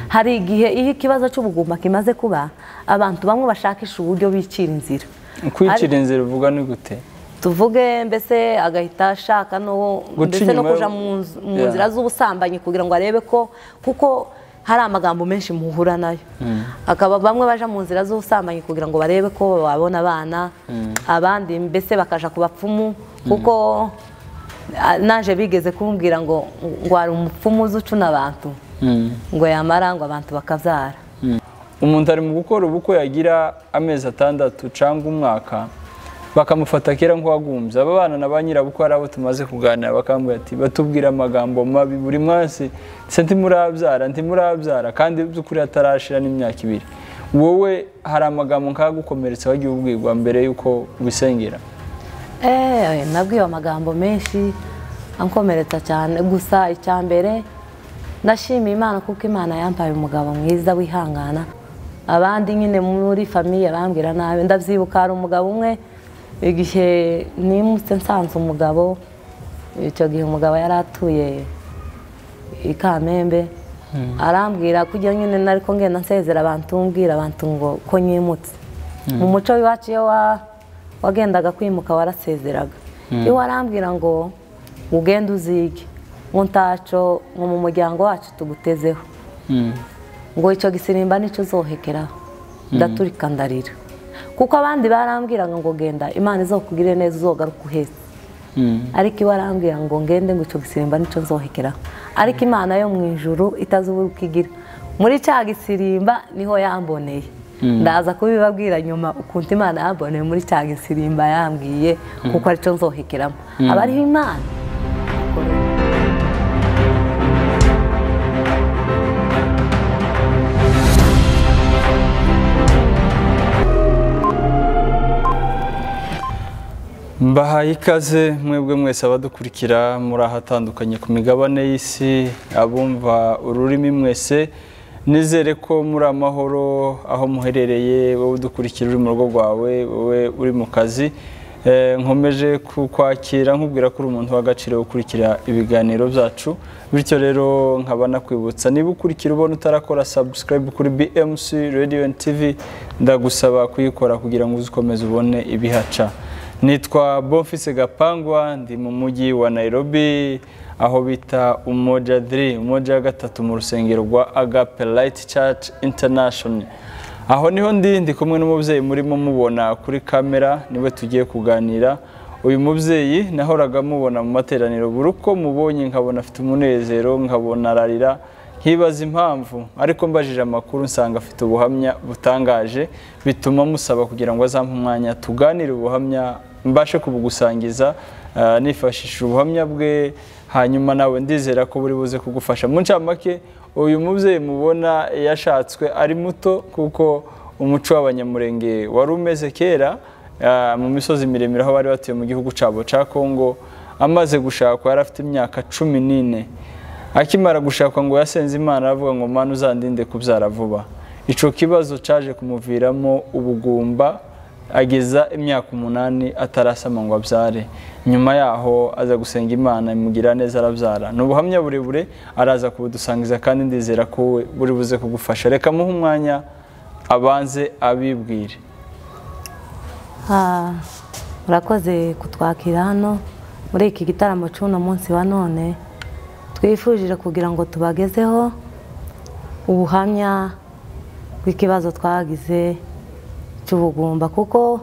hari igihe iyo ikibazo cy'ubugumba kimaze kuba abantu bamwe bashakisha uburyo bicira inzira kwicira inzira uvuga ni gute tuvuge mbese agahita ashaka no Guca mbese no inyuma yo- kuja mu nz- mu Yeah. nzira z'ubusambanyi kugira ngo arebe ko kuko hari amagambo menshi muhura nayo akaba bamwe baja mu nzira z'ubusambanyi kugira ngo barebe ko babona abana abandi mbese bakaja ku bapfumu kuko ah, naje bigeze kumbwira ngo ngo hari umupfumu uzi ucuna abantu ngo yamara ngo abantu bakabyara umuntu ari mu gukora ubukwe yagira amezi atandatu cyangwa umwaka bakamufata kera nk'uwagumbye aba bana na ba nyirabukwe ari abo tumaze kuganira bakambwira ati batubwira amagambo mabi buri munsi se ntimurabyara ntimurabyara kandi by'ukuri hatarashira n'imyaka ibiri wowe hari amagambo nk'agukomeretsa wagiye ubwirwa mbere y'uko wisengera Eh, nabwiwe amagambo menshi ankomeretsa cyane gusa icya mbere ndashimiye imana kuko imana yampaye umugabo mwiza wihangana abandi nyine muri famiye bambwira nabi ndabyibuka hari umugabo umwe igihe nimutse nsanze umugabo icyo gihe umugabo yari atuye i kamembe arambwira kugira nyine nariko ngenda nsezera abantu mbwira abantu ngo ko nyimutse mu muco w'iwacu iyo wa- wagendaga kwimuka warasezeraga iyo warambwira ngo ugende uzige mu ntaco ngo mu muryango wacu tugutezeho ngo icyo gisirimba nicyo uzohekeraho ndaturika ndarira kuko abandi barambwiraga ngo genda imana izokugire neza uzogaruka uhetse ariko iwe arambwira ngo ngende ngo icyo gisirimba nicyo nzohekeraho ariko imana yo mu ijuru itazi uko igira muri cya gisirimba niho yamboneye ndaza kubibabwira nyuma ukuntu imana yamboneye muri cya gisirimba yambwiye kuko aricyo nzohekeramo aba ariho imana mbahaye ikaze mwebwe mwese abadukurikira muri ahatandukanye ku migabane y'isi abumva ururimi mwese nizere ko muri amahoro aho muherereye wowe udukurikira uri mu rugo rwawe wowe uri mu kazi Eh, nkomeje kukwakira nkubwira ko uri umuntu w'agaciro ukurikira ibiganiro byacu bityo rero nkaba nakwibutsa niba ukurikira ubona utarakora subscribe kuri BMC Radio and TV ndagusaba kuyikora kugira ngo uze ukomeze ubone ibihaca nitwa bonfise gapangwa ndi mu mujyi wa nairobi aho bita umoja 3 umoja wa gatatu mu rusengero rwa agape light church international aho niho ndi ndi kumwe n'umubyeyi murimo mubona kuri kamera niwe tugiye kuganira uyu mubyeyi nahoraga mubona mu materaniro buri uko mubonye nkabona afite umunezero nkabona ararira nkibaza impamvu ariko mbajije amakuru nsanga afite ubuhamya butangaje bituma musaba kugira ngo azampe umwanya tuganire ubuhamya mbashe kubugusangiza ah, nifashishije ubuhamya bwe hanyuma nawe ndizera ko buri buze kugufasha mu ncamake uyu mubyeyi mubona yashatswe ari muto kuko umuco w'abanyamurenge wari umeze kera ah, mu misozi miremire aho bari batuye mu gihugu cyabo cya kongo amaze gushakwa yari afite imyaka cumi n'ine akimara gushakwa ngo yasenze imana aravuga ngo mana uzandinde kubyara vuba icyo kibazo cyaje kumuviramo ubugumba ageza imyaka umunani atarasama ngo abyare nyuma yaho aza gusenga imana imugira neza arabyara ni ubuhamya burebure araza kubudusangiza kandi ndizera ko we buri buze kugufasha reka muhe umwanya abanze abibwire Ah, murakoze kutwakira hano muri iki gitaramo cy'uno munsi wa none twifujije kugira ngo tubagezeho ubuhamya bw'ikibazo twagize cy'ubugumba kuko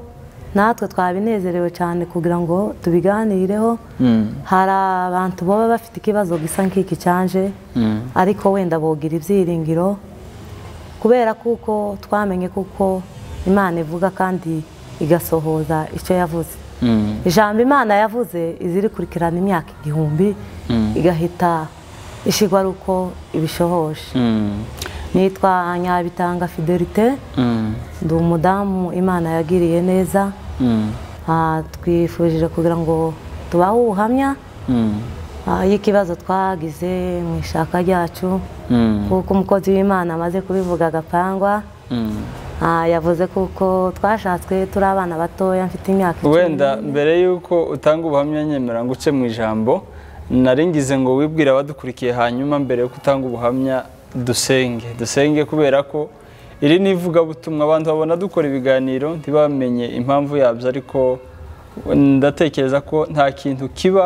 natwe twabinezerewe cyane kugira ngo tubiganireho hari abantu baba bafite ikibazo gisa nk'iki cyanje ariko wenda bogira ibyiringiro kubera kuko twamenye kuko imana ivuga kandi igasohoza icyo yavuze ijambo imana yavuze izirikurikirana imyaka igihumbi igahita ishigwa ari uko ibishohoje nitwa nyabitanga fidelite ndi umudamu imana yagiriye neza Ah, twifujije kugira ngo tubahe ubuhamya ah, y'ikibazo twagize mu ishaka ryacu kuko umukozi w'imana amaze kubivuga agapangwa Ah, yavuze kuko twashatswe turi abana batoya mfite imyaka icumi. wenda mbere y'uko utanga ubuhamya nyemera ngo uce mu ijambo naringize ngo wibwire abadukurikira hanyuma mbere y'uko utanga ubuhamya dusenge dusenge kubera ko iri ni ivugabutumwa abantu babona dukora ibiganiro ntibamenye impamvu yabyo ariko ndatekereza ko nta kintu kiba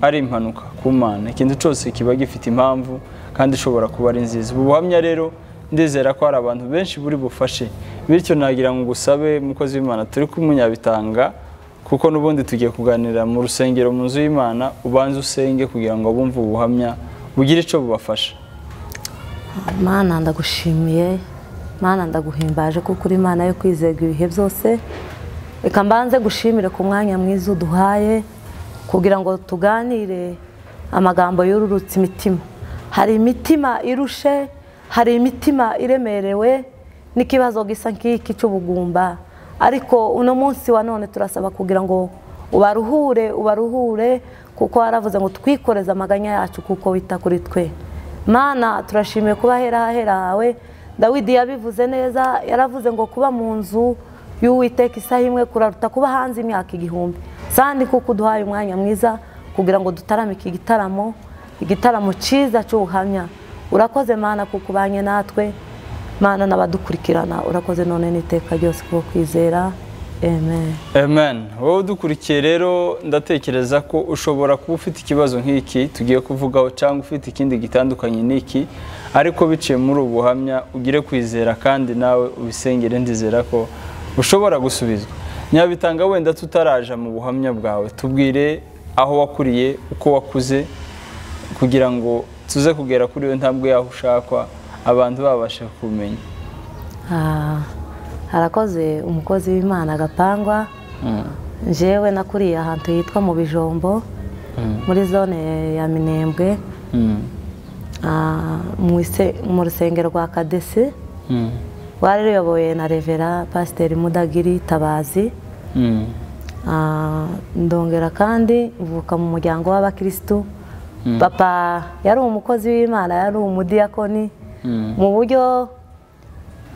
ari impanuka ku mana ikintu cyose kiba gifite impamvu kandi ishobora kuba ari nziza ubu buhamya rero ndizera ko hari abantu benshi buri bufashe bityo nagira ngo ugusabe mukozi w'imana turi kumunyabitanga kuko n'ubundi tugiye kuganira mu rusengero mu nzu y'imana ubanze usenge kugira ngo abumve ubuhamya bugire icyo bubafasha mana ndagushimiye mana ndaguhimbaje kuko uri imana yo kwizerwa ibihe byose reka mbanze gushimire ku mwanya mwiza uduhaye kugira ngo tuganire amagambo yururutse imitima hari imitima irushe hari imitima iremerewe n'ikibazo gisa nk'iki cy'ubugumba ariko uno munsi wa none turasaba kugira ngo ubaruhure ubaruhure kuko waravuze ngo twikoreze amaganya yacu kuko wita kuri twe mana turashimiye kuba hera hahera hawe dawidi yabivuze neza yaravuze ngo kuba mu nzu y'uwiteka isaha imwe kuraruta kuba hanze imyaka igihumbi sandi kuko uduhaye umwanya mwiza kugira ngo dutarame iki gitaramo igitaramo cyiza cy'ubuhamya urakoze mana kuko ubanye natwe mana n'abadukurikirana urakoze none n'iteka ryose kuko kwizera amen amen wowe udukurikiye rero ndatekereza ko ushobora kuba ufite ikibazo nk'iki tugiye kuvugaho cyangwa ufite ikindi gitandukanye n'iki ariko biciye muri ubu buhamya ugire kwizera kandi nawe ubisengere ndizera ko ushobora gusubizwa nyabitanga wenda tutaraja mu buhamya bwawe tubwire aho wakuriye uko wakuze kugira ngo tuze kugera kuri we ntabwo yaho ushakwa abantu babasha kumenya Ah, harakoze umukozi w'imana agapangwa njyewe nakuriye ahantu hitwa mu bijombo muri zone ya minembwe ah, mu ise- mu rusengero rwa kadesi rwari ruyobowe na revera pasiteri mudagiri tabazi Ah, ndongera kandi mvuka mu muryango w'abakirisitu papa yari umukozi w'imana yari umudiyakoni mu buryo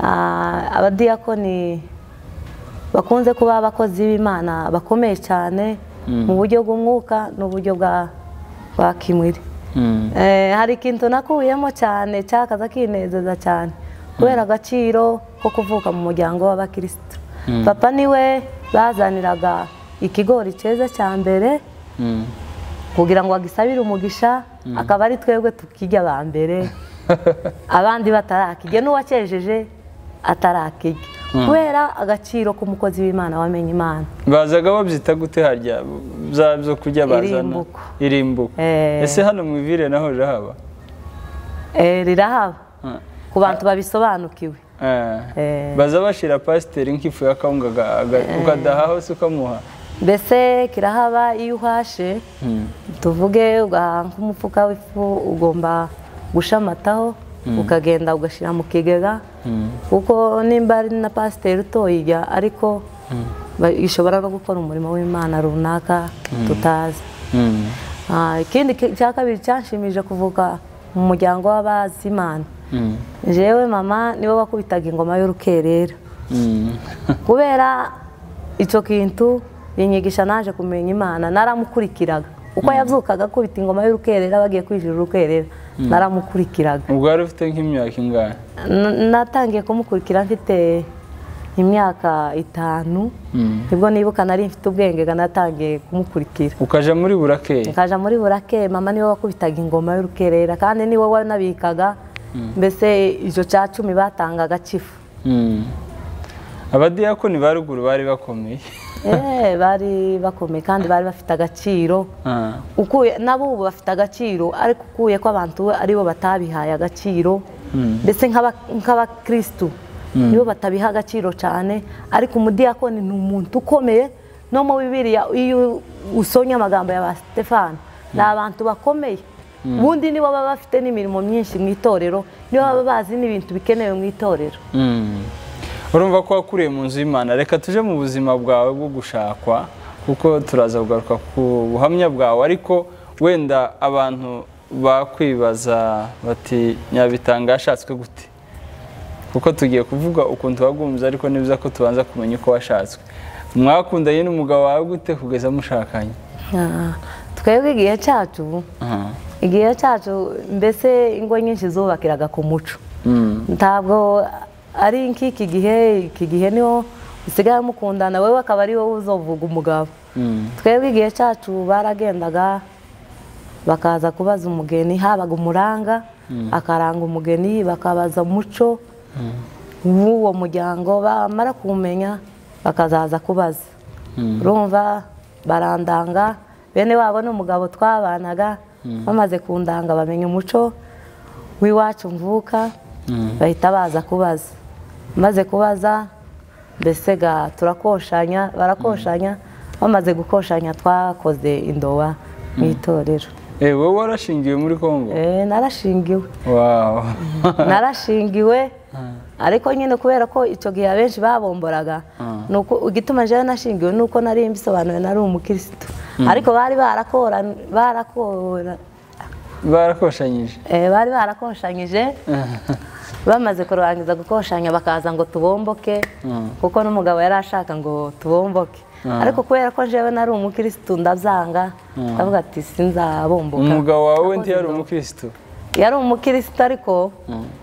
ah, abadiyakoni bakunze kuba abakozi b'imana bakomeye cyane mu buryo bw'umwuka n'uburyo bwa bwa kimwiri Eh, hari ikintu nakuyemo cyane cyakaza kinezeza cyane kubera agaciro ko kuvuka mu muryango w'abakirisitu papa niwe bazaniraga ikigori cyiza cya mbere kugira ngo agisabire umugisha akaba ari twebwe tukijya aba mbere abandi batarakijya n'uwakejeje atarakijya kubera agaciro k'umukozi w'imana wamenye imana bazaga babyita gute harya bya byo kurya bazana Irimbuko. irimbuko Eh. ese hano mu ivire naho haba Eh, rirahaba ku bantu babisobanukiwe Eh. baza bashira pasiteri nk'ifu y'akawunga aga- aga- ukadahaho se ukamuha mbese kirahaba iyo uhashe tuvuge ugahaha nk'umufuka w'ifu ugomba gushamataho ukagenda ugashyira mu kigega kuko nimba ari na pasiteri utoyijya ariko ba- ishobora no gukora umurimo w'imana runaka tutazi Ah, ikindi ki- cya kabiri cyanshimije kuvuka mu muryango w'abazimana jewe mama niwe wakubitaga ingoma y'urukerera kubera icyo kintu inyigisha naje kumenya imana naramukurikiraga uko yabyukaga akubita ingoma y'urukerera bagiye kwinjira urukerera naramukurikiraga ubwo wari ufite nk'imyaka ingahe N- natangiye kumukurikira mfite imyaka itanu nibwo nibuka nari mfite ubwenge ga natangiye kumukurikira ukaja muri burakeye nkaja muri burake mama niwe wakubitaga ingoma y'urukerera kandi niwe wanabikaga mbese icyo cya cumi batangaga kifu Mm. abadiyakoni ba ruguru bari bakomeye Eh, bari bakomeye kandi bari bafite agaciro Ah. ukuye n'abubu bafite agaciro ariko ukuye ko abantu aribo batabihaye agaciro mbese nk'aba- nk'abakirisitu nibo batabiha agaciro cyane ariko umudiyakoni ni umuntu ukomeye no mu bibiriya iyo usonye amagambo ya ba stefani ni abantu bakomeye ubundi nibo baba bafite n'imirimo myinshi mu itorero nibo baba bazi n'ibintu bikenewe mu itorero Mm. urumva ko wakuriye mu nzu y'imana reka tuje mu buzima bwawe bwo gushakwa kuko turaza kugaruka ku buhamya bwawe ariko wenda abantu bakwibaza bati nyabitanga yashatswe gute kuko tugiye kuvuga ukuntu wagunze ariko ni byiza ko tubanza kumenya uko washatswe mwakundanye n'umugabo wawe gute kugeza mushakanye Ah, twebwe igihe cyacu Aha. igihe cyacu mbese ingo nyinshi zubakiraga ku muco ntabwo ari nk'iki gihe iki gihe niho usigaye mukundana wowe akaba ari wowe uzovuga umugabo twebwe igihe cyacu baragendaga bakaza kubaza umugeni habaga umuranga akaranga umugeni bakabaza umuco w'uwo muryango bamara kuwumenya bakazaza kubaza urumva barandanga bene wabo n'umugabo twabanaga bamaze kundanga bamenya umuco w'iwacu mvuka bahita baza kubaza maze kubaza mbese ga turakoshanya barakoshanya bamaze gukoshanya twakoze indoba mu itorero Eh, wowe warashingiwe muri Kongo Eh, narashingiwe wow narashingiwe ariko nyine kubera ko icyo gihe abenshi babomboraga ni uko- igituma jewe nashingiwe ni uko nari mbisobanuye nari umukirisitu ariko bari barakora barakora barakoshanyije eh, bari barakoshanyije bamaze kurangiza gukoshanya bakaza ngo tubomboke kuko n'umugabo yari ashaka ngo tubomboke ariko kubera ko jewe nari umukirisitu ndabyanga ndavuga ati sinzabomboka umugabo wawe Nakoze ntiyari indobo. umukristo yari umukirisitu ariko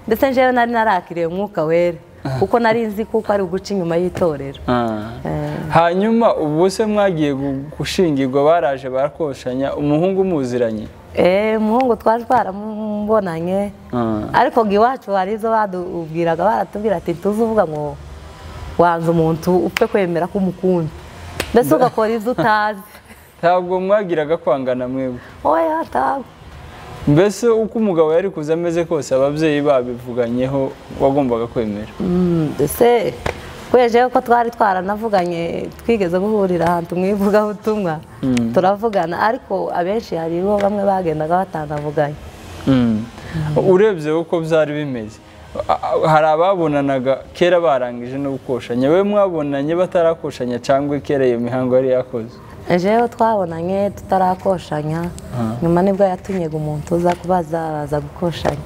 ndetse njyewe nari narakiriye umwuka wera kuko nari nzi kuko ari uguca inyuma y'itorero Ah. Eh, hanyuma ubu se mwagiye gu- gushingirwa baraje barakoshanya umuhungu muziranye eh, umuhungu twari twaramubonanye Ah. ariko ngo iwacu hari izo badubwiraga baratubwira ati tuzuvuga ngo wanze umuntu upfe kwemera ko umukunda mbese ugakora ibyo utazi ntabwo mwagiraga kwangana mwebwe oya ntabwo mbese uko umugabo yari kuza ameze kose ababyeyi babivuganyeho wagombaga kwemera Mm, ese kwejeho ko twari twaranavuganye twigeze guhurira ahantu mu ivugabutumwa turavugana ariko abenshi hari bo bamwe bagendaga batanavuganye Mm. urebye uko byari bimeze A- a- hari ababonanaga kera barangije no gukoshanya we mwabonanye batarakoshanya cyangwa kera iyo mihango yari yakoze jewe twabonanye tutarakoshanya nyuma nibwo yatumye umuntu uza kubaza aza gukoshanya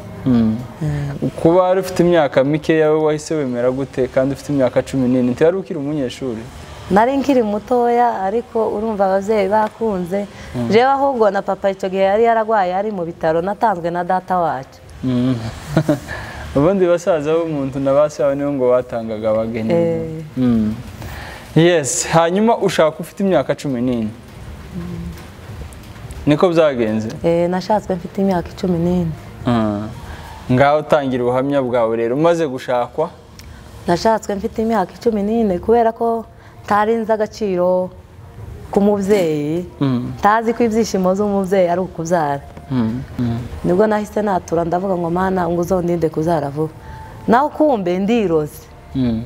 kuba wari ufite imyaka mikeya we wahise wemera gute kandi ufite imyaka cumi n'ine ntiyari ukiri umunyeshuri nari nkiri mutoya ariko urumva ababyeyi bakunze jewe ahubwo na papa icyo gihe yari yaragwaye ari mu bitaro natanzwe na data wacu Mm. ubundi basaza b'umuntu na ba sawe nibo ngo batangaga abageni Eh. Mm. yes hanyuma ushaka ufite imyaka cumi n'ine niko byagenze Eh, nashatswe mfite imyaka icumi n'ine Mm. ngaho utangira ubuhamya bwawe rero umaze gushakwa nashatswe mfite imyaka icumi n'ine kubera ko ntari nzi agaciro k'umubyeyi ntazi ko ibyishimo z'umubyeyi ari ukubyara nibwo nahise natura ndavuga ngo mana ngo uzondinde kubyara vuba nawe ukumbe ndiroze Mm.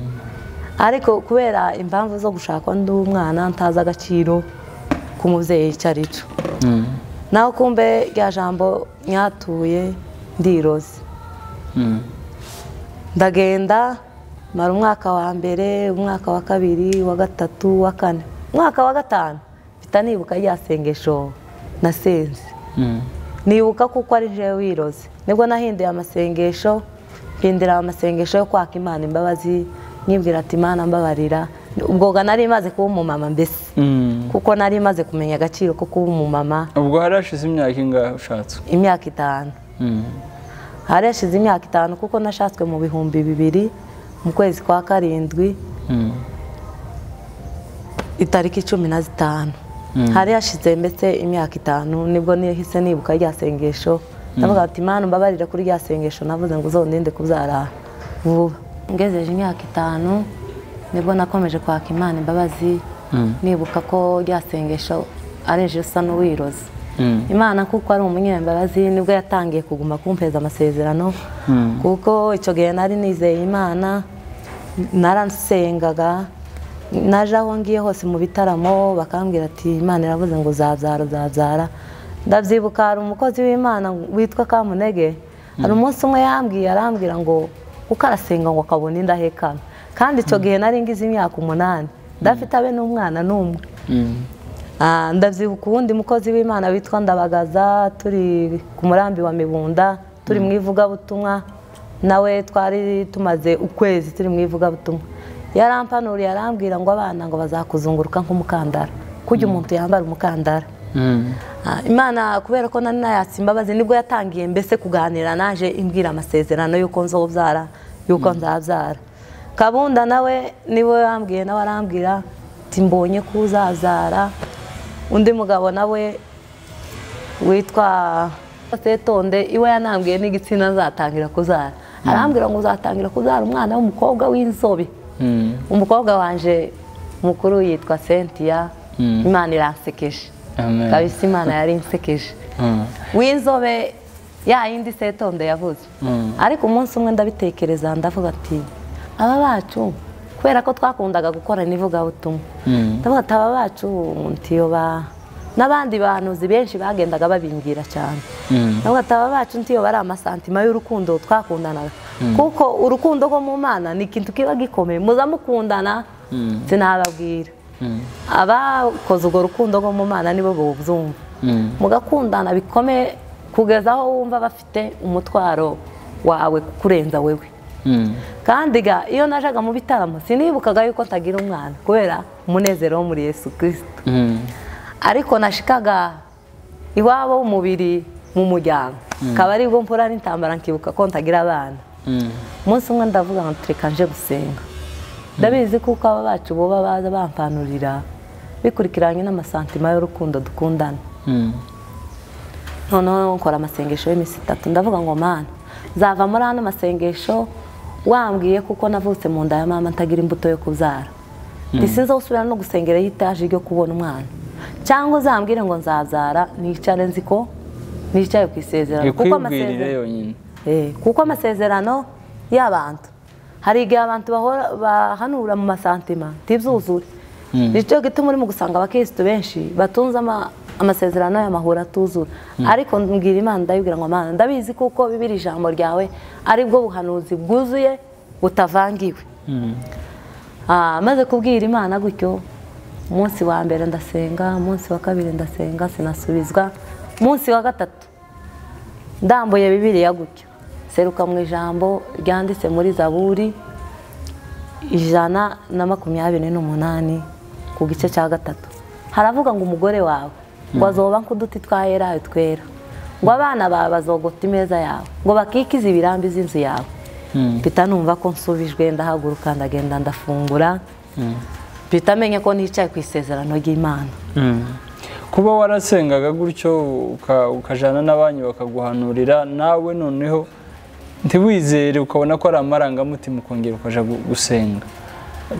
ariko kubera impamvu zo gushaka undi mwana ntazi agaciro k'umubyeyi icyo ari cyo Mm. nawe ukumbe rya jambo nyatuye ndiroze Mm. ndagenda mara umwaka wa mbere umwaka wa kabiri wa gatatu wa kane umwaka wa gatanu mpita nibuka rya sengesho nasenze Mm. nibuka kuko ari jewe wiroze nibwo nahinduye amasengesho mpindira amasengesho yo kwaka imana imbabazi nyibwira ati imana mbabarira ubwoga nari maze kuba umumama mbese Mm. kuko nari maze kumenya agaciro ko kuba umumama ubwo hari hashize imyaka ingahe ushatswe imyaka itanu Mm. hari hashize imyaka itanu kuko nashatswe mu bihumbi bibiri mu kwezi kwa karindwi Mm. itariki cumi na zitanu hari hashize mbese imyaka itanu nibwo nihise nibuka rya sengesho ndavuga ati imana mbabarira kuri rya sengesho navuze ngo uzondinde kubyara vuba ngezeje imyaka itanu nibwo nakomeje kwaka imana imbabazi nibuka ko rya sengesho ari je usa n'uwiroze Mm. imana kuko ari umunyembabazi nibwo yatangiye kuguma kumpeza amasezerano kuko icyo gihe nari nizeye imana narasengaga naje aho ngiye hose mu bitaramo bakambwira ati imana iravuze ngo uzabyara uzabyara ndabyibuka hari umukozi w'imana witwa kamunege hari umunsi umwe yambwiye arambwira ngo kuko arasenga ngo akabona indahekana kandi icyo gihe nari ngize imyaka umunani ndafite abe n'umwana n'umwe Mm. Ah, ndabyibuka uwundi mukozi w'imana witwa ndabagaza turi ku murambi wa mibunda turi mu ivugabutumwa nawe twari tumaze ukwezi turi mu ivugabutumwa yarampanuriye arambwira ngo abana ngo bazakuzunguruka nk'umukandara kujya umuntu yambara umukandara Ah, imana kubera ko nari nayatse imbabazi nibwo yatangiye mbese kuganira naje imbwira amasezerano y'uko nzobyara y'uko nzabyara kabunda nawe niwe yambwiye nawe arambwira ati mbonye ko uzabyara undi mugabo nawe witwa setonde iwe yanambwiye n'igitsina azatangira kuzara arambwira ngo uzatangira kuzara umwana w'umukobwa w'inzobe Mm. umukobwa wanje mukuru yitwa Cynthia Mm. imana iransekeje Amen. kabisa imana yari insekeje Mm. w'inzobe ya yindi setonde yavuze Mm. ariko umunsi umwe ndabitekereza ndavuga ati aba bacu kubera ko twakundaga gukorana ivugabutumwa Mm. ndavuga ati aba bacu ntiyo ba n'abandi bahanuzi benshi bagendaga babingira cyane Mm. ndavuga ati aba bacu ntiyo bari amasantima y'urukundo twakundanaga kuko urukundo rwo mu mana ni ikintu kiba gikomeye muza mukundana Mm. sinababwira Mm. abakoze urwo rukundo rwo mu mana nibo bubyumva Mm. mugakundana bikomeye kugeza aho wumva bafite umutwaro wawe kurenza wewe Mm. kandi ga iyo najaga mu bitaramo sinibukaga yuko ntagira umwana kubera umunezero wo muri yesu kirisito Mm. ariko nashikaga iwabo w'umubiri mu muryango akaba ari bwo mpura n'intambara nkibuka ko ntagira abana Mm. umunsi umwe ndavuga ngo tureka nje gusenga ndabizi kuko aba bacu boba baza bampanurira bikurikiranye n'amasantima y'urukundo dukundana Mm. noneho nkora amasengesho y'iminsi itatu ndavuga ngo mana nzava muri ano masengesho wambwiye kuko navutse mu nda ya mama ntagira imbuto yo kubyara ndisinzeho usubira no gusengera y'itaje ryo kubona umwana cyangwa uzambwire ngo nzabyara nicare nzi ko nicaye ku isezerano kuko Ikwibwirire amasezerano yonyine. Eh, kuko amasezerano y'abantu hari igihe abantu bahora- bahanura mu masantima ntibyuzure nicyo gituma urimo gusanga abakirisitu benshi batunze ama- amasezerano y'amahoro atuzura ariko mbwira imana ndayibwira ngo mana ndabizi kuko bibiri ijambo ryawe ari bwo buhanuzi bwuzuye butavangiwe Mm. Ah, maze kubwira imana gutyo umunsi wa mbere ndasenga umunsi wa kabiri ndasenga sinasubizwa umunsi wa gatatu ndambuye bibiliya gutyo seruka mu ijambo ryanditse muri zaburi ijana na makumyabiri n'umunani ku gice cya gatatu haravuga ngo umugore wawe ngo azoba nk'uduti twa erayo twera ngo abana bawe bazogota imeza yawe ngo bakikize ibirambi z'inzu yawe Mm. mpita numva ko nsubijwe ndahaguruka ndagenda ndafungura mpita amenya ko nicaye ku isezerano ry'imana kuba warasengaga gutyo uka- ukajana n'abanyu bakaguhanurira nawe noneho ntiwizere ukabona ko ari amarangamutima ukongera ukaja gu- gusenga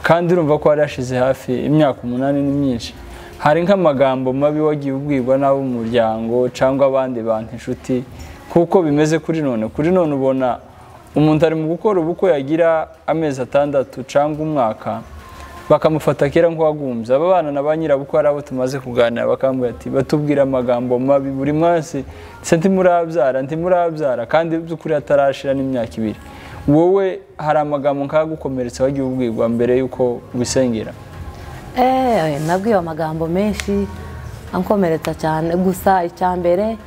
kandi urumva ko hari hashize hafi imyaka umunani ni myinshi hari nk'amagambo mabi wagiye ubwirwa n'abo mu muryango cyangwa abandi bantu inshuti kuko bimeze kuri none kuri none ubona umuntu ari mu gukora ubukwe yagira amezi atandatu cyangwa umwaka bakamufata kera nk'uwagumbye aba bana na ba nyirabukwe ari abo tumaze kuganira bakambwira ati batubwira amagambo mabi buri munsi se ntimurabyara ntimurabyara kandi by'ukuri hatarashira n'imyaka ibiri wowe hari amagambo nk'agukomeretsa wagiye ubwirwa mbere y'uko wisengera eee nabwiwe amagambo menshi ankomeretsa cyane gusa icya mbere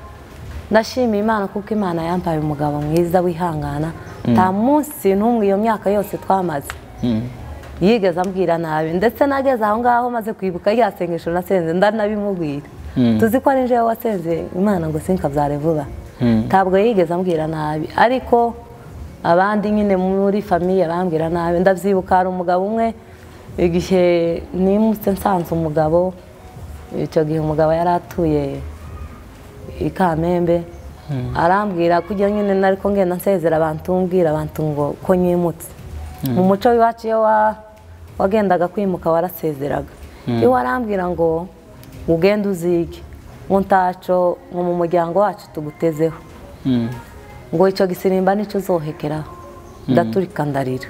ndashimiye imana kuko imana yampaye umugabo mwiza wihangana nta munsi n'umwe iyo myaka yose twamaze yigeze ambwira nabi ndetse nageze aho ngaho maze kwibuka rya sengesho nasenze ndanabimubwira tuzi ko ari njyewe wasenze imana ngo sinkabyare vuba ntabwo yigeze ambwira nabi ariko abandi nyine muri famiye bambwira nabi ndabyibuka hari umugabo umwe igihe nimutse nsanze umugabo icyo gihe umugabo yari atuye i kamembe arambwira kujya nyine nariko ngenda nsezera abantu mbwira abantu ngo ko nyimutse mu muco w'iwacu iyo wa- wagendaga kwimuka warasezeraga iyo warambwira ngo ugende uzige ngo ntaco ngo mu muryango wacu tugutezeho ngo icyo gisirimba nicyo uzohekeraho ndaturika ndarira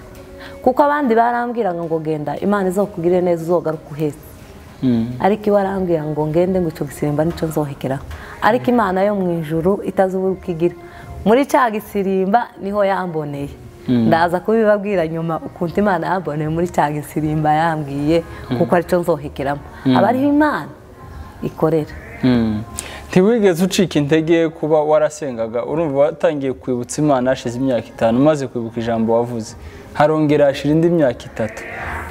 kuko abandi barambwiraga ngo genda imana izokugire neza uzogaruka uhetse ariko iwe arambwira ngo ngende ngo icyo gisirimba nicyo nzohekeraho ariko imana yo mu ijuru itazubura uko igira muri cya gisirimba niho yamboneye ndaza kubibabwira nyuma ukuntu imana yamboneye muri cya gisirimba yambwiye kuko aricyo nzohekeramo aba ariho imana ikorera ntiwigeze ucika intege kuba warasengaga urumva watangiye kwibutsa imana hashize imyaka itanu umaze kwibuka ijambo wavuze harongera hashira indi myaka itatu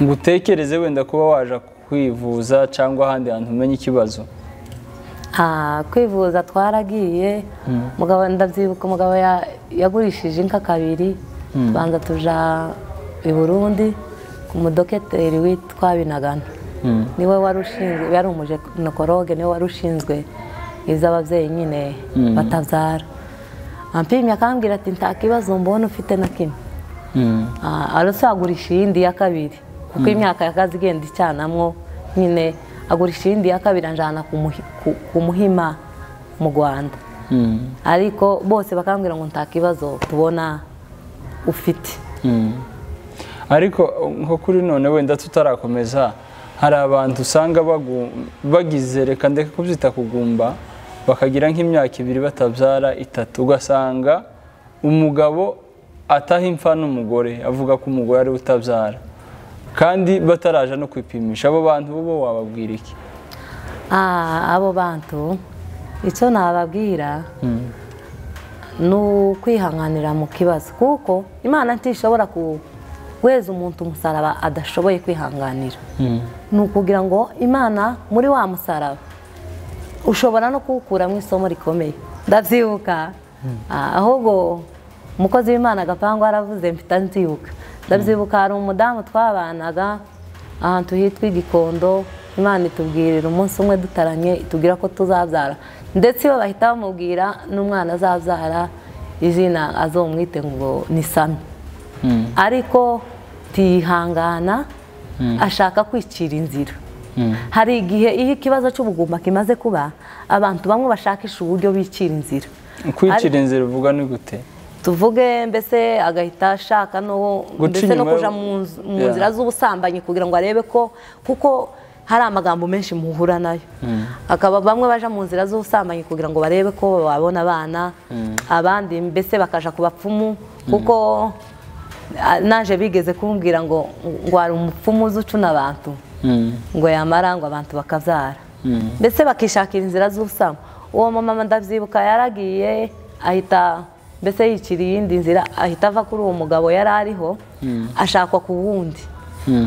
ngo utekereze wenda kuba waje kwivuza cyangwa ahandi hantu umenye ikibazo nta kwivuza twaragiye mugabo ndabyibuka umugabo ya- yagurishije inka kabiri tubanza tuja i burundi ku mudokiteri witwa binagana niwe wari ushinzwe yari umujenokoroge niwe wari ushinzwe iz'ababyeyi nyine batabyara ampimye akambwira ati nta kibazo mbona ufite na kimwe Ah, arasa agurisha iyindi ya kabiri kuko imyaka y'akazi igenda icyanamwo nyine agurisha iyindi ya kabiri anjyana ku muhi- ku- ku muhima mu rwanda ariko bose bakambwira ngo nta kibazo tubona ufite ariko nko kuri none wenda tutarakomeza hari abantu usanga bagu- bagize reka ndeke kubyita kugumba bakagira nk'imyaka ibiri batabyara itatu ugasanga umugabo ataha impfa n'umugore avuga ko umugore ari we utabyara kandi bataraja no kwipimisha abo bantu bo wababwira iki Ah, abo bantu icyo nababwira ni ukwihanganira mu kibazo kuko imana ntishobora ku- guheza umuntu umusaraba adashoboye kwihanganira ni ukugira ngo imana muri wa musaraba ushobora no kuwukuramo isomo rikomeye ndabyibuka Ah, ahubwo umukozi w'imana agapangu aravuze mpita nzibuka ndabyibuka hari umudamu twabanaga ahantu hitwa igikondo imana itubwirira umunsi umwe dutaranye itubwira ko tuzabyara ndetse iyo bahita bamubwira n'umwana azabyara izina azomwite ngo ni sami ariko tiyihangana ashaka kwicira inzira hari igihe iyo ikibazo cy'ubugumba kimaze kuba abantu bamwe bashakisha uburyo bicira inzira kwicira inzira uvuga ni gute tuvuge mbese agahita ashaka no Guca ndetse no inyuma yo- kuja mu nz- mu Yeah. nzira z'ubusambanyi kugira ngo arebe ko kuko hari amagambo menshi muhura nayo akaba bamwe baja mu nzira z'ubusambanyi kugira ngo barebe ko babona abana abandi mbese bakaja ku bapfumu kuko ah, naje bigeze kumbwira ngo ngo hari umupfumu uzi ucuna abantu ngo yamara ngo abantu bakabyara mbese bakishakira inzira z'ubusamo uwo mumama ndabyibuka yaragiye ahita mbese yikira iyindi nzira ahita ava kuri uwo mugabo yari ariho ashakwa ku wundi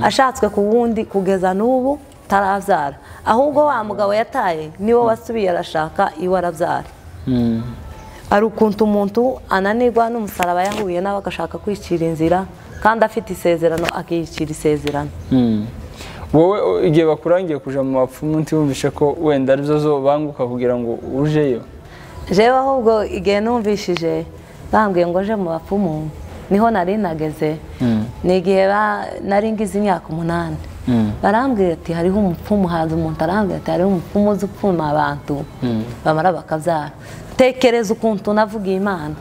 ashatswe ku wundi kugeza n'ubu tarabyara ahubwo wa mugabo yataye niwe wasubiye arashaka iwe arabyara hari ukuntu umuntu ananirwa n'umusaraba yahuye nawe agashaka kwicira inzira kandi afite isezerano akiyicira isezerano wowe o- igihe bakurangiye kuja mu bapfumu ntiwumvishe ko wenda arizo zo banguka kugira ngo ujeyo jewe ahubwo igihe numvishije bambwiye ngo nje mu bapfumu niho nari nageze ni igihe ba- nari ngize imyaka umunani barambwira ati hariho umupfumu haza umuntu arambwira ati hariho umupfumu uzi upfuma abantu bamara bakabyara tekereza ukuntu navugiye imana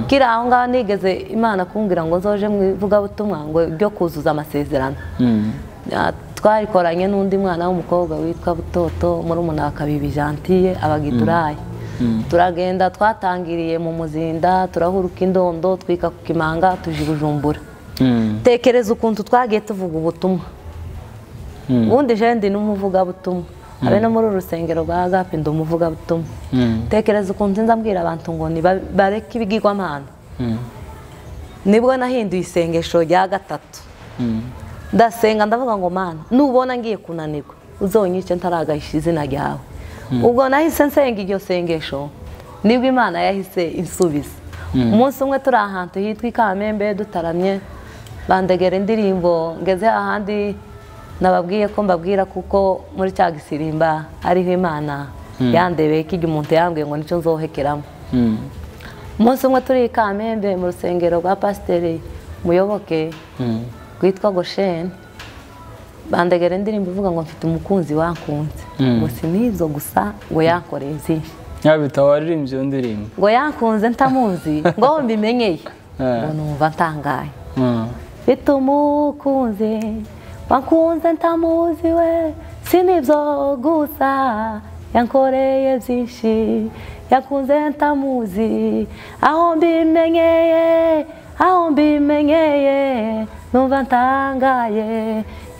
kiri aho ngaho nigeze imana kumbwira ngo nzoje mu ivugabutumwa ngo ryo kuzuza amasezerano Ah, twarikoranye n'undi mwana w'umukobwa witwa butoto muri wa kabibi jantiye abagidurayi turagenda twatangiriye mu muzinda turahuruka indondo twika ku kimanga tuja i bujumbura tekereza ukuntu twagiye tuvuga ubutumwa ubundi je ndi n'umuvugabutumwa abe no muri uru rusengero rwa agape ndi umuvugabutumwa tekereza ukuntu nzi ndabwira abantu ngo niba- bareke ibigirwamana nibwo nahinduye isengesho rya gatatu ndasenga ndavuga ngo mana nubona ngiye kunanirwa uzonyice ntaragahisha izina ryawe ubwo nahise nsenga iryo sengesho nibwo imana yahise insubiza umunsi umwe turi ahantu hitwa i kamembe dutaramye bandegera indirimbo ngeze ahandi nababwiye ko mbabwira kuko muri cya gisirimba ariho imana yandebeye ko igihe umuntu yambwiye ngo nicyo nzohekeramo umunsi umwe turi i kamembe mu rusengero rwa pasiteri muyoboke rwitwa gosheni bandegera indirimbo ivuga ngo mfite umukunzi wankunze ngo si n'izo gusa ngo yankoreye izindi yabita waririmbye iyo ndirimbo ngo yankunze ntamuzi ngo aho mbimenyeye ngo numva ntangaye mfite umukunzi wankunze ntamuzi we si nibyo gusa yankoreye byinshi yakunze ntamuzi aho mbimenyeye aho mbimenyeye numva ntangaye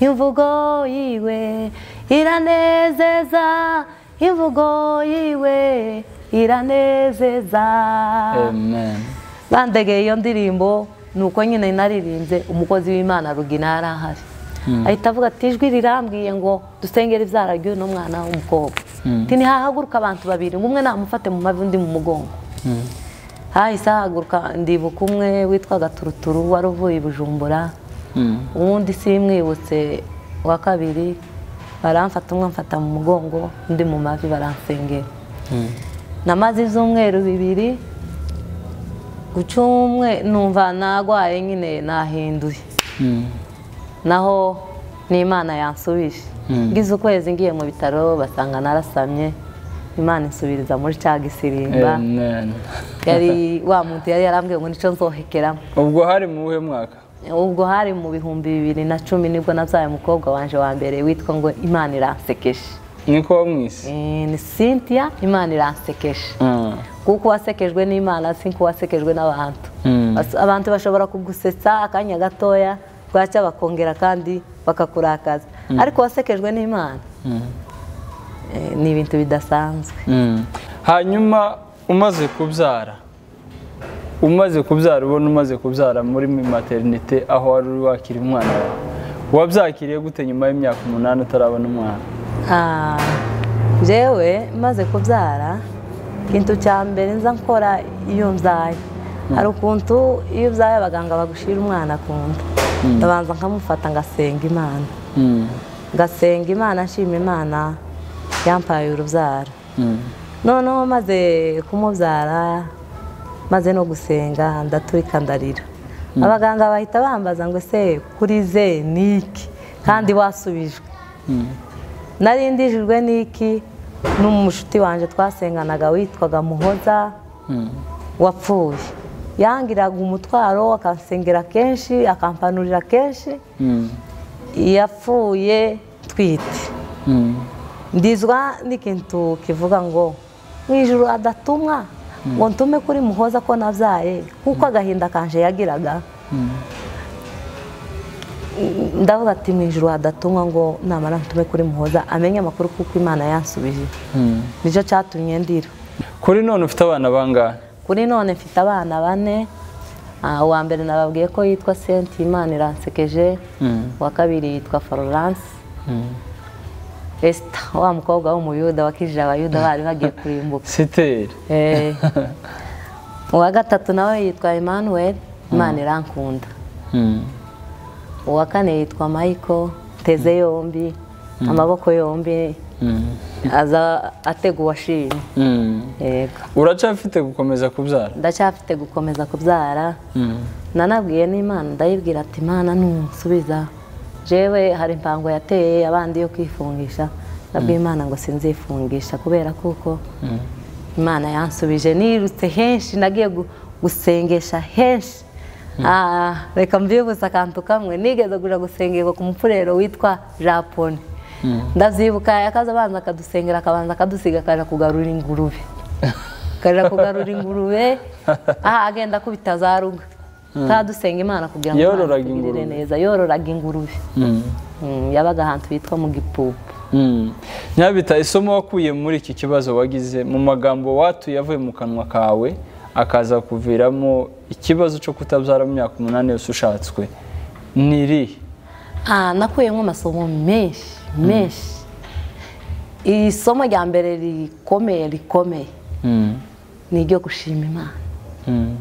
imvugo yiwe iranezeza imvugo yiwe iranezeza amen bandegeye iyo ndirimbo ni uko nyine naririmbye umukozi w'imana rugina yari ahari ahita avuga ati ijwi rirambwiye ngo dusengere ibyara ry'uno mwana w'umukobwa nti ntihahaguruka abantu babiri ngo umwe namufate mu mavi undi mu mugongo hahise hahaguruka ndibuka umwe witwaga turuturu wari uvuye i bujumbura uwundi simwibutse wa kabiri baramfata umwe amfata mu mugongo undi mu mavi baransengera namaze ibyumweru bibiri guca umwe numva nagwaye nyine nahinduye naho n'imana yansubije ngize ukwezi ngiye mu bitaro basanga narasamye imana insubiriza muri cya gisirimba Amen. yari wa muntu yari yarambwiye ngo nicyo nzohekeramo ubwo hari mu buhe mwaka ubwo hari mu bihumbi bibiri na cumi nibwo nabyaye umukobwa wanje wa mbere witwa ngo imana iransekeje niko wo mu isi Eh, ni cynthia imana iransekeje Ah. kuko wasekejwe n'imana si nk'uwasekejwe n'abantu Mm. Bas- abantu bashobora kugusetsa akanya gatoya bwacya bakongera kandi bakakurakaza ariko wasekejwe n'imana Eh, ni ibintu bidasanzwe Mm. hanyuma umaze kubyara umaze kubyara ubona umaze kubyara muri materinite aho wari uri wakira umwana wawe wabyakiriye gute nyuma y'imyaka umunani utarabona umwana Ah, jewe maze kubyara ikintu cya mbere nza nkora iyo mbyaye hari ukuntu iyo ubyaye abaganga bagushira umwana ku nda ndabanza nkamufata ngasenga imana ngasenga imana nshima imana yampaye urubyaro noneho maze kumubyara maze no gusenga ndaturika ndarira abaganga bahita bambaza ngo ese kuri ze ni iki kandi wasubijwe narindijijwe n'iki n'umushuti wanjye twasenganaga witwaga muhoza wapfuye yangiraga umutwaro akansengera kenshi akampanurira kenshi yapfuye twite ndizwa n'ikintu kivuga ngo mu ijoro adatumwa ngo ntume kuri muhoza ko nabyaye kuko agahinda kanje yagiraga ndavuga ati mu ijoro hadatumwa ngo namara ntume kuri muhoza amenye amakuru kuko imana yansubije nicyo cyatumye ndira kuri none ufite abana bangahe kuri none mfite abana bane Ah, uwa mbere nababwiye ko yitwa senti imana iransekeje uwa kabiri yitwa florence esita wa mukobwa w'umuyuda wakijije abayuda bari bagiye kurimbuka siteri Eh, uwa gatatu nawe yitwa Emmanuel Imana irankunda uwa kane yitwa Michael teze yombi amaboko yombi aza atega uwashimye yego uracyafite gukomeza kubyara ndacyafite gukomeza kubyara nanabwiye n'imana ndayibwira ati imana nunsubiza jewe hari impango yateye abandi yo kwifungisha ndabwiye imana ngo sinzifungisha kubera kuko imana yansubije nirutse henshi nagiye gu- gusengesha henshi Ah, reka mbyibuze akantu kamwe nigeze kuja gusengerwa ku mupfurero witwa japone ndabyibuka yakaza abanza akadusengera akabanza akadusiga akaja kugarura ingurube akaja kugarura ingurube aha agenda akubita za ruga kadusenga imana kugira ngo Imana Yororaga itugirire ingurube. neza yororaga ingurube Mm, yabaga ahantu hitwa mu gipupu Mm. nyabita isomo wakuye muri iki kibazo wagize mu magambo watuye avuye mu kanwa kawe akaza kuviramo ikibazo cyo kutabyara mu myaka umunani yose ushatswe ni irihe Ah, nakuyemo amasomo menshi menshi isomo rya mbere rikomeye rikomeye Mm. ni iryo gushima imana Mm.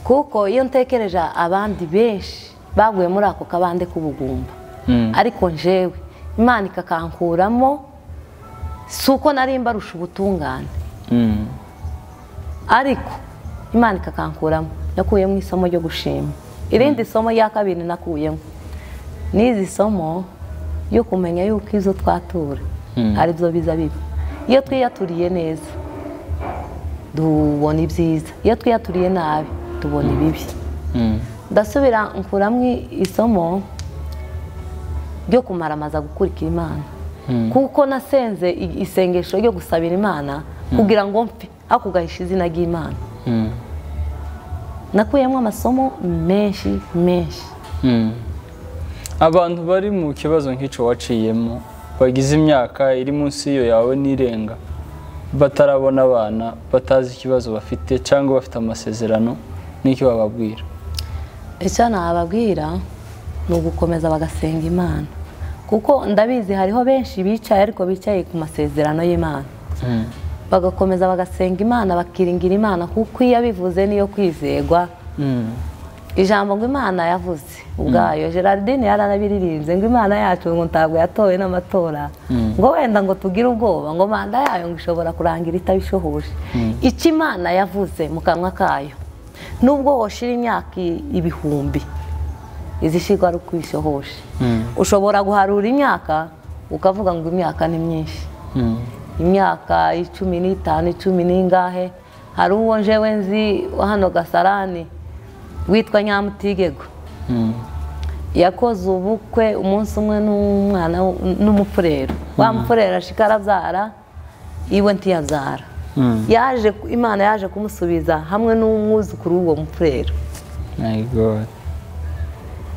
kuko iyo ntekereje abandi benshi baguye muri ako kabande k'ubugumba Mm. ariko njewe imana ikakankuramo si uko nari mbarusha ubutungane Mm. ariko imana ikakankuramo nakuyemo isomo ryo gushima irindi somo rya kabiri nakuyemo n'izi somo yo kumenya yuko izo twatura ari byo biza biba iyo twiyaturiye neza tubona ibyiza iyo twiyaturiye nabi tubona ibibi Mm. ndasubira nkuramo isomo ryo kumaramaza gukurikira imana kuko nasenze i- isengesho ryo gusabira imana kugira ngo mpfe ariko ugahisha izina ry'imana Mm. nakuyemo amasomo menshi menshi Mm. abantu bari mu kibazo nk'icyo waciyemo bagize imyaka iri munsi y'iyo yawe n'irenga batarabona abana batazi ikibazo bafite cyangwa bafite amasezerano n'icyo bababwira icyo nababwira ni ugukomeza bagasenga imana kuko ndabizi hariho benshi bicaye ariko bicaye ku masezerano y'imana bagakomeza bagasenga imana bakiringira imana kuko iyo abivuze niyo kwizegwa ijambo ngo imana yavuze ubwayo gerardine yaranabiririnze ngo imana yacu ngo ntabwo yatowe n'amatora ngo wenda ngo tugire ubwoba ngo manda yayo ngo ishobora kurangira itabishohoje icyo imana yavuze mu kanwa kayo nubwo woshira imyaka i- ibihumbi izishyirwa ari uko uyishohoje ushobora guharura imyaka ukavuga ngo imyaka ni myinshi imyaka icumi n'itanu icumi n'ingahe hari uwo njewe nzi wa hano gasarani witwa nyamutigego yakoze ubukwe umunsi umwe n'umwana w- n'umupfurero wa mupfurero ashika arabyara iwe ntiyabyara yaje ku- imana yaje kumusubiza hamwe n'umwuzukuru w'uwo mupfurero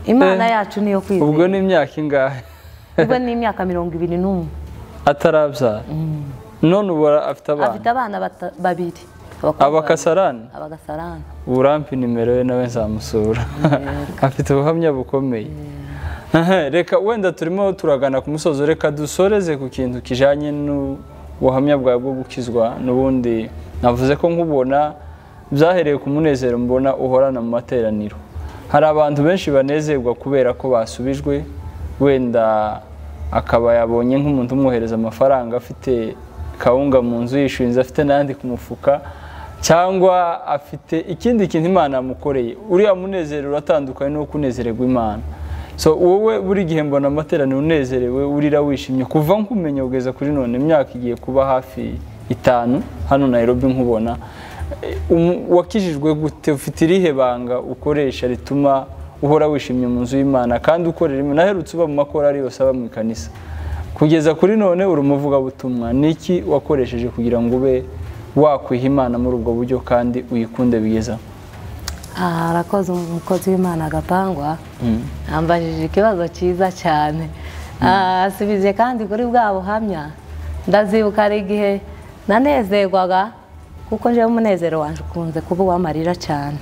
imana Eh, yacu niyo ubwo kwizera ni imyaka ingahe ubwo ni imyaka mirongo ibiri n'umwe atarabyara none ubu afite abana afite abana bata- babiri abakobwa abakasarani babiri, abagasarani uburampi nimero ye nawe nzamusura afite ubuhamya bukomeye reka wenda turimo turagana ku musozo reka dusoreze ku kintu kijyanye n'ubuhamya bwawe bwo gukizwa n'ubundi navuze ko nkubona byahereye ku munezero mbona uhorana mu materaniro hari abantu benshi banezerwa kubera ko basubijwe wenda akaba yabonye nk'umuntu umwohereza amafaranga afite kawunga mu nzu yishinze afite n'ayandi ku mufuka cyangwa afite ikindi kintu imana yamukoreye uriya munezero uratandukanye n'uwo kunezererwa imana so wowe buri gihe mbona amateraniro unezerewe urira wishimye kuva nkumenya kugeza kuri none imyaka igiye kuba hafi itanu hano Nairobi nkubona Eh, umu- wakijijwe gute ufite irihe banga ukoresha rituma uhora wishimye mu nzu y'imana kandi ukorera imana aherutse uba mu makorari yose aba mu ikanisa kugeza kuri none uri umuvugabutumwa ni iki wakoresheje kugira ngo ube wakwiha imana muri ubwo buryo kandi uyikunde byiza Aha harakoze umukozi w'imana agapangwa ambajije ikibazo cyiza cyane asubije kandi kuri bwa buhamya ndazibuka ari igihe nanezerwaga kuko njyewe umunezero wanjye ukunze kuba uwamarira cyane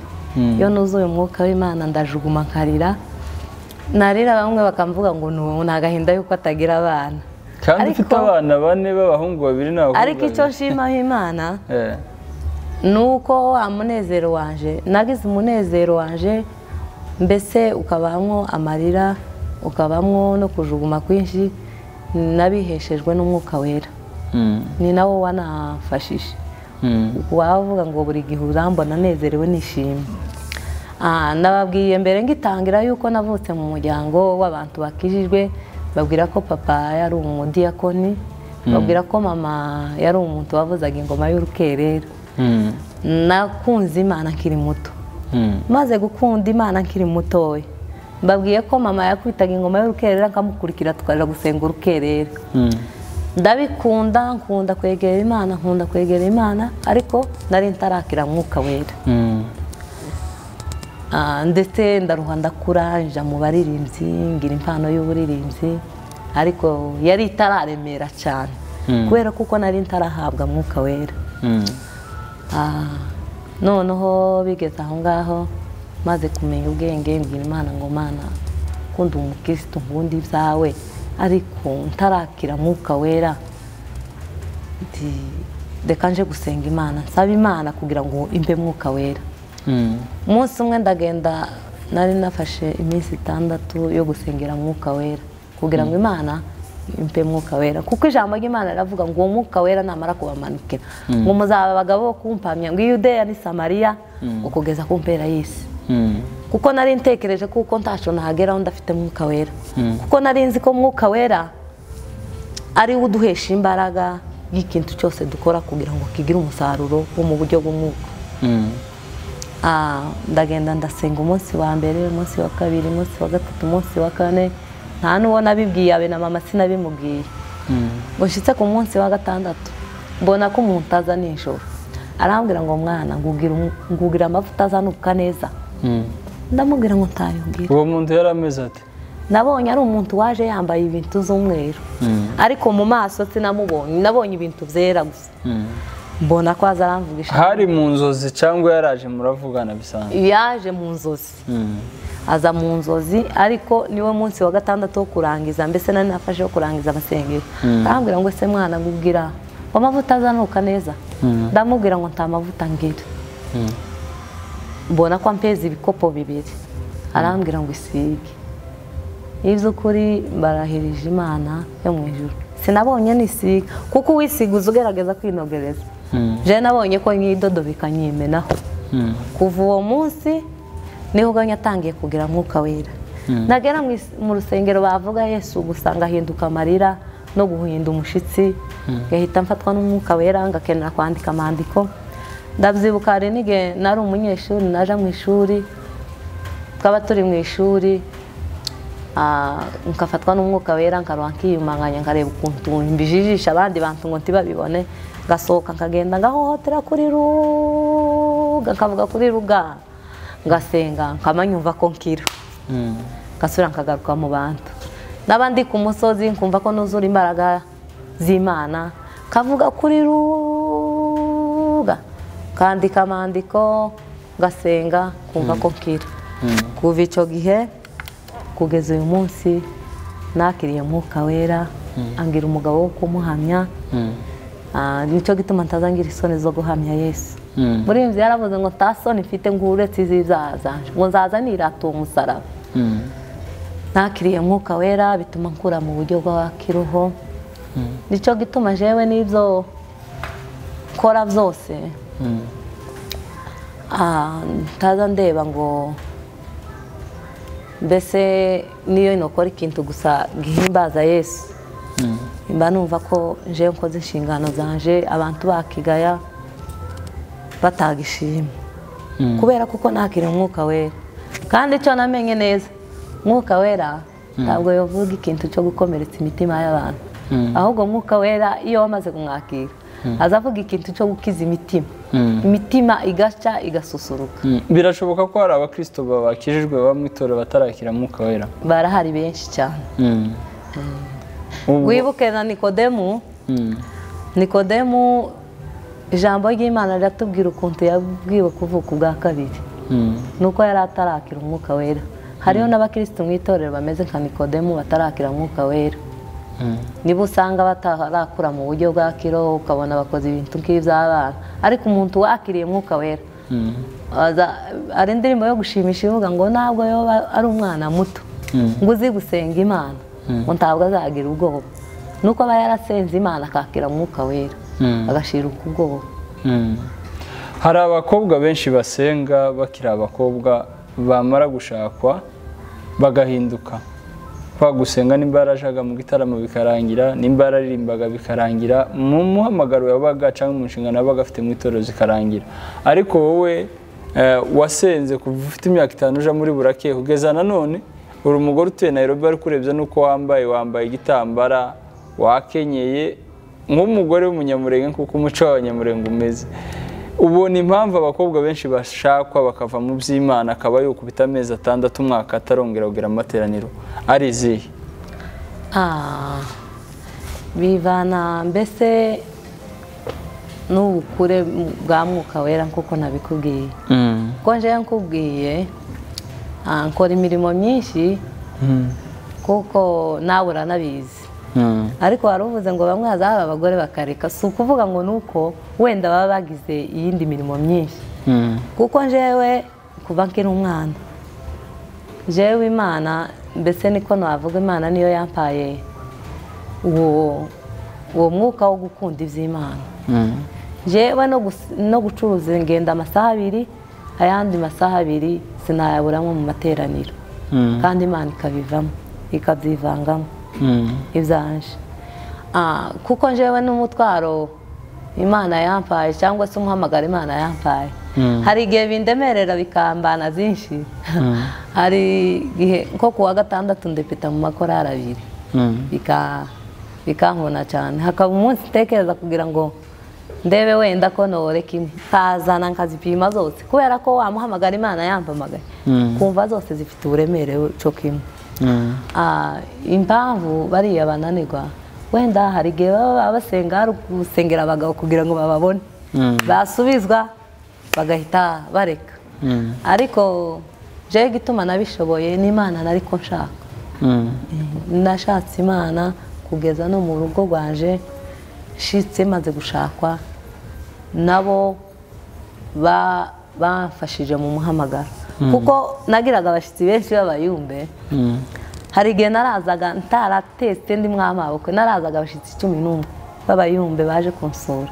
iyo nuzuye umwuka w'imana ndajuguma nkarira narira bamwe bakamvuga ngo ni uwo, ni agahinda yuko atagira abana kandi Ariko- ufite abana bane b'abahungu babiri n'abakobwa ariko icyo babiri. nshimaho imana Eh, nuko wa munezero wanje nagize umunezero wanje mbese ukabamwo amarira ukabamwo no kujuguma kwinshi nabiheshejwe n'umwuka wera mm, ni nawo wanafashije mm, wavuga ngo buri gihe urambona nezerewe nishimye Ah, nababwiye mbere ngitangira yuko navutse mu muryango w'abantu bakijijwe babwira ko papa yari umudiyakoni babwira ko mama yari umuntu wavuzaga ingoma y'urukerera mm, nakunze imana nkiri muto mm, maze gukunda imana nkiri mutoya mbabwiye ko mama yakubitaga ingoma y'urukerera nkamukurikira tukaja gusenga urukerera mm, ndabikunda nkunda kwegera imana nkunda kwegera imana ariko nari ntarakira mwuka wera mm, Ah, ndetse ndaruha ndakura nja mu baririmbyi ngira impano y'uburirimbyi ariko yari itararemera cyane Mm. kubera kuko nari ntarahabwa mwuka wera mm. Ah, noneho bigeze aho ngaho maze kumenya ubwenge mbwira imana ngo mana kundi umukirisitu nkundi ibyawe ariko ntarakira mwuka wera nti reka nje gusenga imana nsaba imana kugira ngo imbe mwuka wera Mm, umunsi umwe ndagenda nari nafashe iminsi itandatu yo gusengera mwuka wera kugira ngo imana impe mwuka wera kuko ijambo ry'imana riravuga ngo uwo mwuka wera namara kubamanukira ngo muzaba abagabo bo kumpamya ngo iyudeya ni samariya ngo kugeza ku mpera y'isi mm, kuko nari ntekereje kuko ntacu nahageraho ndafite mwuka wera Mm. kuko nari nzi ko mwuka wera ari wo uduhesha imbaraga y'ikintu cyose dukora kugira ngo kigire umusaruro wo mu buryo bw'umwuka mm, Ah, ndagenda ndasenga umunsi wa mbere umunsi wa kabiri umunsi wa gatatu umunsi wa kane nta n'uwo nabibwiye abe na mama sinabimubwiye mm, gushyitse ku munsi wa gatandatu mbona ko umuntu aza nijoro arambwira ngo mwana ngugira umu- ngugira amavuta azanuka neza mm. ndamubwira ngo ntayongere uwo muntu yari ameze ati nabonye ari umuntu waje yambaye ibintu z'umweru Mm. ariko mu maso sinamubonye nabonye ibintu byera gusa Mm. mbona ko aza aramvugisha hari mu nzozi cyangwa yaraje muravugana bisanzwe yaje mu nzozi Mm, aza mu nzozi ariko niwe munsi wa gatandatu wo kurangiza mbese nari nafashe wo kurangiza amasengesho arambwira ngo ese mwana nkubwira ngo amavuta azanuka neza ndamubwira ngo nta mavuta ngira mbona ko ampeza ibikopo bibiri arambwira ngo isige iby'ukuri barahirije imana yo mu ijoro sinabonye nisiga kuko uwisiga ugerageza kwinogereza jewe nabonye ko nyidodo bikanyimenaho kuva uwo munsi niho uganye atangiye kugira mwuka wera nagera mu is- mu rusengero bavuga yesu gusanga ahinduka amarira no guhinda umushyitsi gahita mfatwa n'umwuka wera ngakenera kwandika amandiko ndabyibuka hari n'igihe nari umunyeshuri naja mu ishuri twaba turi mu ishuri ah, nkafatwa n'umwuka wera nkaruha nkiyumanganya nkareba ukuntu mbijijisha abandi bantu ngo ntibabibone ngasohoka nkagenda ngahohotera kuri ruga nkavuga kuri ruga ngasenga nkamanyumva ko nkira ngasubira nkagaruka mu bantu naba ndi ku musozi nkumva ko nuzura imbaraga z'imana kavuga kuri ruga kandika amandiko ngasenga kumva ko nkira kuva icyo gihe kugeza uyu munsi nakiriye mwuka wera angira umugabo wo kumuhamya Ah, nicyo gituma ntazangira isoni zo guhamya yesu muri iyi nzu yaravuze ngo nta soni mfite ngo uretse iz'ibyaha zanjye ngo nzaza nirata uwo musaraba nakiriye mwuka wera bituma nkura mu buryo bwa kiroho nicyo gituma jewe n'ibyo nkora byose ah, ntaza ndeba ngo mbese niyo nokora ikintu gusa gihimbaza yesu mba numva ko jewe nkoze inshingano zanje abantu bakigaya bataga ishimwe kubera kuko nakira umwuka wera kandi icyo namenye neza umwuka wera ntabwo yavuga ikintu cyo gukomeretsa imitima y'abantu ahubwo umwuka wera iyo wamaze kumwakira aza avuga ikintu cyo gukiza imitima imitima igashya igasusuruka birashoboka ko hari abakristo bakijijwe baba mu itorero batarakira mwuka wera barahari benshi cyane Ubu- wibuke na nikodemu Mm. nikodemu ijambo ry'imana riratubwira ukuntu yabwiwe kuvuka ubwa kabiri Mm. nuko yari atarakira umwuka wera hariho n'abakirisitu mu itorero bameze nka nikodemu batarakira umwuka wera Mm. niba usanga batarakura mu buryo bwa kiroho ukabona bakoze ibintu nk'iby'abana ariko umuntu wakiriye umwuka wera Mm. aza- hari indirimbo yo gushimisha ivuga ngo ntabwo yoba ari umwana muto Mm. ngo uzi gusenga imana ngo ntabwo azagira ubwoba nuko aba yarasenze imana akakira umwuka wera Mm. agashiruka ubwoba Mm. hari abakobwa benshi basenga bakiri abakobwa bamara gushakwa bagahinduka kwa gusenga nimba yarajaga mu gitaramo bikarangira nimba yararirimbaga bikarangira mu muhamagaro yabaga cyangwa mu nshingano yabaga afite mu itorero zikarangira ariko wowe eh, wasenze kuva ufite imyaka itanu uja muri burake kugeza nanone uri umugore utuye Nairobi ari kurebya n'uko wambaye wambaye igitambara wakenyeye nk'umugore w'umunyamurenge kuko umuco w'abanyamurenge umeze ubona impamvu abakobwa benshi bashakwa bakava mu by'imana akaba yukubita amezi atandatu umwaka atarongera kugira amateraniro ari izihe Ah, bivana mbese n'ubukure bwa mwuka wera nk'uko nabikubwiye kuko njyewe nkubwiye ah, nkora imirimo myinshi kuko nawe uranabizi ariko wari uvuze ngo bamwe hazaho abagore bakareka si ukuvuga ngo ni uko wenda baba bagize iyindi mirimo myinshi kuko njyewe kuva nkiri umwana jewe imana mbese niko navuga imana niyo yampaye uwo uwo mwuka wo gukunda iby'imana jewe no gus- no gucuruza ingenda amasaha abiri ayandi masaha abiri sinayaburamo mu materaniro kandi imana ikabivamo ikabyivangamo ibyanje Ah, kuko njyewe n'umutwaro imana yampaye cyangwa se umuhamagaro imana yampaye Mm. hari igihe bindemerera bikambana byinshi hari igihe nko kuwa gatandatu ndepeta mu makorari abiri bika bikankuna cyane hakaba umunsi ntekereza kugira ngo ndebe wenda ko nore kimwe nkazana nkazipima zose kubera ko wamuhamagara imana yampamagaye Mm. kumva zose zifite uburemere cyo kimwe Ah, impamvu bariya bananirwa wenda hari igihe baba baba basenga hari gusengera abagabo kugira ngo bababone Mm. basubizwa bagahita bareka ariko jewe igituma nabishoboye n'imana nariko nshaka nashatse imana kugeza no mu rugo rwaje nshitse maze gushakwa nabo ba- bamfashije mu muhamagaro kuko nagiraga abashyitsi benshi b'abayumbe hari igihe narazaga ntaratetse ndi mwamabukwe narazaga abashyitsi cumi n'umwe b'abayumbe baje kunsura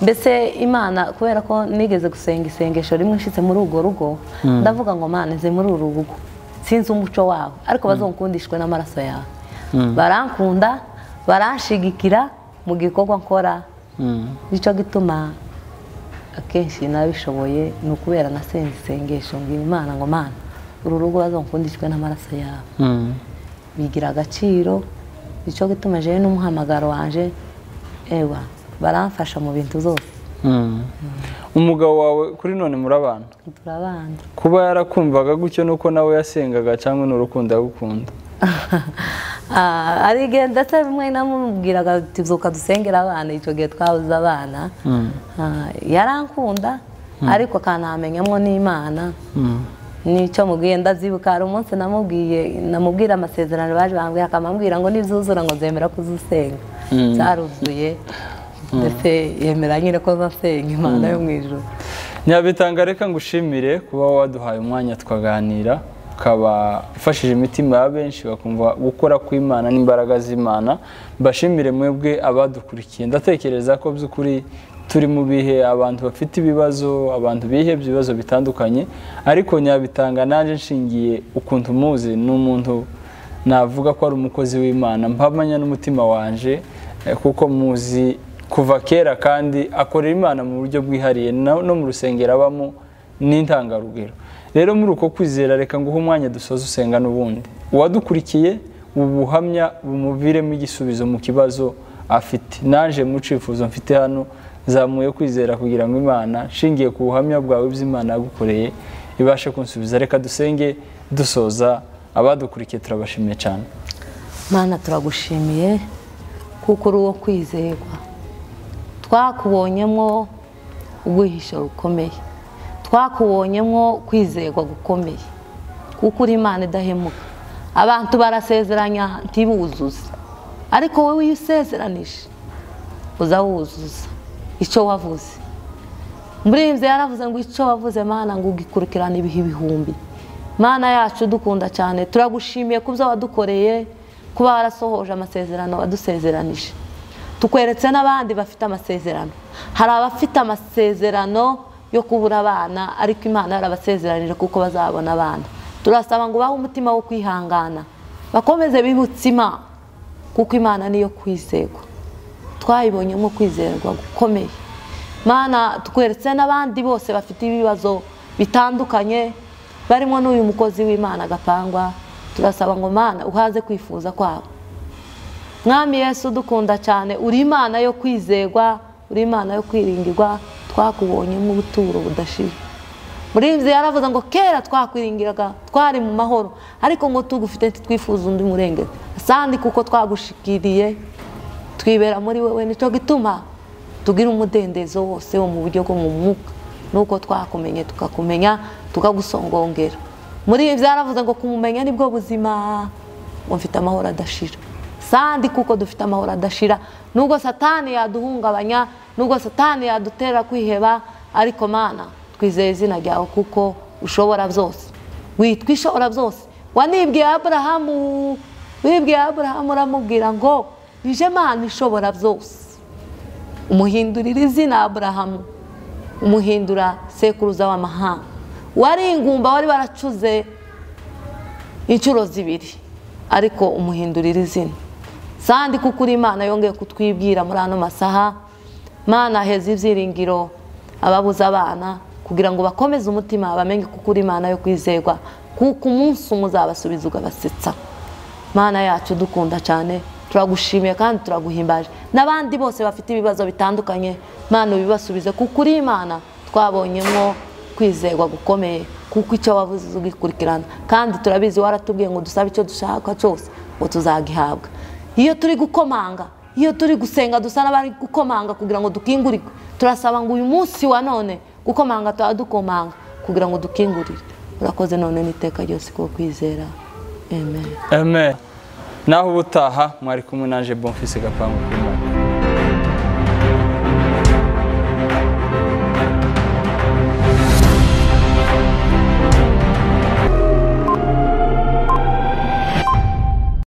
mbese imana kubera ko nigeze gusenga isengesho rimwe nshyitse muri urwo rugo ndavuga ngo mana nze muri uru rugo sinzi umuco wawe ariko bazongukundishwe n'amaraso yawe barankunda baranshigikira mu gikorwa nkora nicyo gituma akenshi nabishoboye ni ukubera nasenze isengesho mbwira imana ngo mana uru rugo bazongukundishwe n'amaraso yawe bigira agaciro nicyo gituma jewe n'umuhamagaro wanje ewa baramfasha mu bintu zose umugabo wawe kuri none murabana turabana kuba yarakumvaga gutyo nuko nawe yasengaga cyangwa ni urukundo agukunda Ah, hari igihe ndetse rimwe namubwiraga ati "Byuka dusengera abana icyo gihe twabuze abana Ah, yarankunda ariko akanamenyamo n'imana nicyo mubwiye ndabyibuka hari umunsi namubwiye namubwira amasezerano baje bambwira akamambwira ngo nizuzura ngo zemera kuzusenga cyaruzuye ndetse yemera nyine ko nzasenga imana yo mu ijuru nyabitanga reka ngushimire kuba waduhaye umwanya tukaganira ukaba ufashije imitima ya benshi bakumva gukora kw'imana n'imbaraga z'imana mbashimire mwebwe abadukurikiye ndatekereza ko by'ukuri turi mu bihe abantu bafite ibibazo abantu bihebye ibibazo bitandukanye ariko nyabitanga nanjye nshingiye ukuntu muzi ni umuntu navuga ko ari umukozi w'imana mpamanya n'umutima wanje eh, kuko muzi kuva kera kandi akorera imana mu buryo bwihariye na- no mu rusengero abamo n'intangarugero rero muri uko kwizera reka nguhe umwanya dusoze usenga n'ubundi uwadukurikiye ubu buhamya bumuviremo igisubizo mu kibazo afite naje mu cifuzo mfite hano zamuye kwizera kugira ngo imana nshingiye ku buhamya bwawe bw'imana yagukoreye ibashe kunsubiza reka dusenge dusoza abadukurikiye turabashimiye cyane Mana turagushimiye kuko uri uwo kwizerwa twakubonyemo ubwihisho bukomeye twakubonyemo kwizerwa gukomeye kuko uri imana idahemuka abantu barasezeranya ntibuzuze ariko wowe iyo usezeranije uza wuzuza icyo wavuze murinzi yaravuze ngo icyo wavuze mana ngo ugikurikirane ibihe ibihumbi mana yacu dukunda cyane turagushimiye ku byo wadukoreye kuba warasohoje amasezerano wadusezeranije tukweretse n'abandi bafite amasezerano hari abafite amasezerano yo kubura abana ariko imana yarabasezeranije kuko bazabona abana turasaba ngo ubahe umutima wo kwihangana bakomeze bibutsima kuko imana niyo kwizerwa twayibonyemo kwizerwa gukomeye mana tweretse n'abandi bose bafite ibibazo bitandukanye barimo n'uyu mukozi w'imana agapangwa turasaba ngo mana uhaze kwifuza kwabo mwami yesu dukunda cyane uri imana yo kwizerwa uri imana yo kwiringirwa twakubonyemo ubuturo budashira muri ibyo yaravuze ngo kera twakwiringiraga twari mu mahoro ariko ngo tugufite ntitwifuza undi murengera sandi kuko twagushikiriye twibera muri wowe nicyo gituma tugira umudendezo wose wo mu buryo bwo mu mwuka nuko twakumenye tukakumenya tukagusongongera muri ibi byaravuze ngo kumumenya nibwo buzima ngo mfite amahoro adashira sandi kuko dufite amahoro adashira nubwo satani yaduhungabanya nubwo satani yadutera kwiheba ariko mana twizeye izina ryawe kuko ushobora byose witwa ishobora byose wanibwiye aburahamu wibwiye aburahamu uramubwira ngo nije mana ishobora byose umuhindurira izina aburahamu umuhindura sekuruza w'amahanga wari ingumba wari baracuze inshuro zibiri ariko umuhindurira izina sandi kuko uri imana yongeye kutwibwira muri ano masaha mana heza ibyiringiro ababuze abana kugira ngo bakomeze umutima bamenye kuko uri imana yo kwizerwa kuko umunsi umwe uzabasubiza ugabasetsa mana yacu dukunda cyane turagushimiye kandi turaguhimbaje n'abandi bose bafite ibibazo bitandukanye mana ubibasubize kuko uri imana twabonyemo kwizerwa gukomeye kuko icyo wavuze ugikurikirana kandi turabizi waratubwiye ngo dusabe icyo dushaka cyose ngo tuzagihabwa iyo turi gukomanga iyo turi gusenga dusa n'abari gukomanga kugira ngo dukingurike turasaba ngo uyu munsi wa none gukomanga tuba dukomanga kugira ngo dukingurire urakoze none n'iteka ryose kuko kwizera amen amen naho ubutaha mwari kumwe naje bonfise gapangu